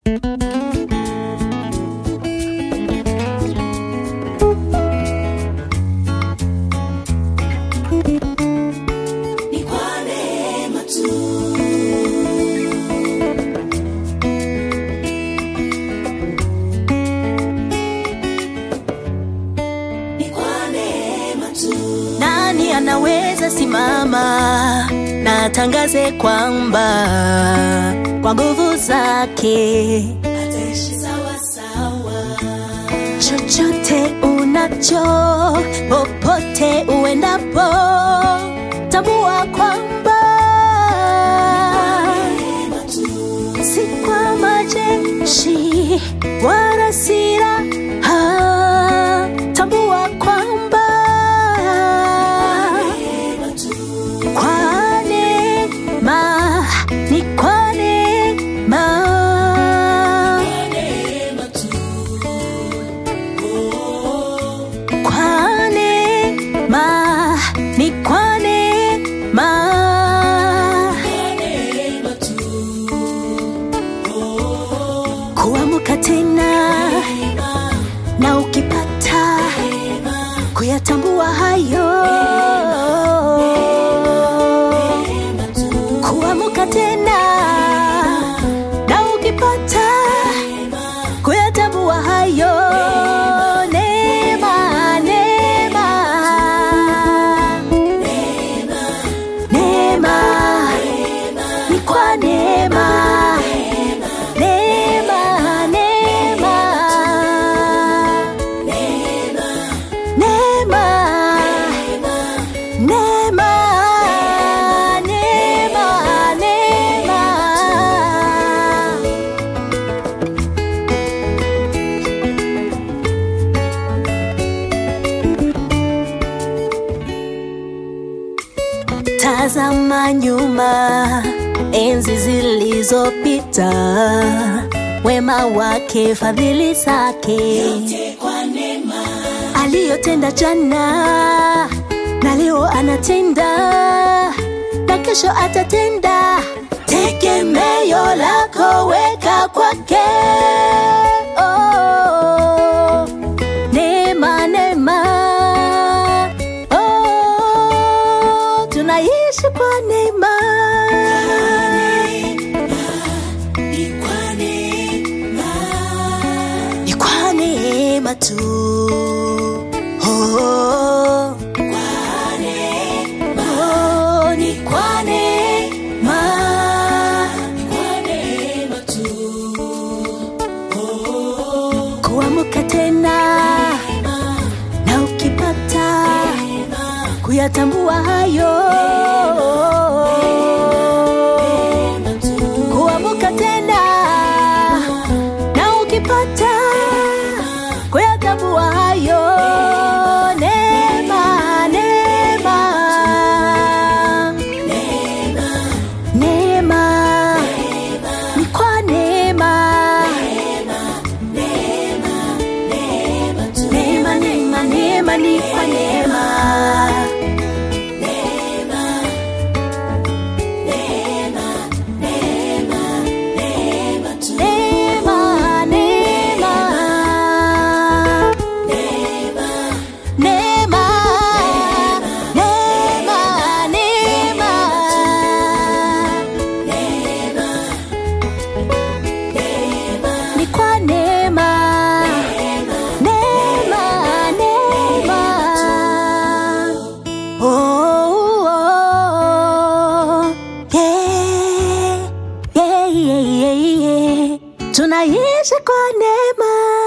Ni kwa neema tu. Ni kwa neema tu. Nani anaweza simama na atangaze kwamba kwa nguvu zake Ataishi sawa sawa. chochote unacho, popote uendapo, tambua kwamba Neema tu. si kwa majeshi wala silaha, tambua kwamba Neema tu. kwa neema, ni kwa neema. Neema tu. Oh, Kwa neema, ni kwa neema. neema tu. Oh, Kuamka tena neema, na ukipata neema, kuyatambua hayo. neema tu. Kuamka tena na ukipata Neema, kuyatambua hayo. Neema, neema, neema, ni kwa neema. Neema, neema, neema, neema, neema, neema. Tazama nyuma, enzi zilizopita, wema wake, fadhili zake yote kwa neema. aliyotenda jana na leo anatenda na kesho atatenda. Tegemeo lako weka kwake. Oh, neema, neema. Oh, tunaishi kwa neema. Ni kwa neema. Ni kwa neema tu. Oh, Kwa neema. oh, ni kwa neema. Kwa neema tu. Oh, kuamka tena neema, na ukipata neema, kuyatambua hayo neema tu. kuamka tena na ukipata kuyatambua hayo neema neema neema ni kwa neema neema neema neema ni kwa neema neema neema neema neema neema ni kwa neema neema neema oh, oh, yeah, yeah, yeah, yeah, yeah. tunaishi kwa neema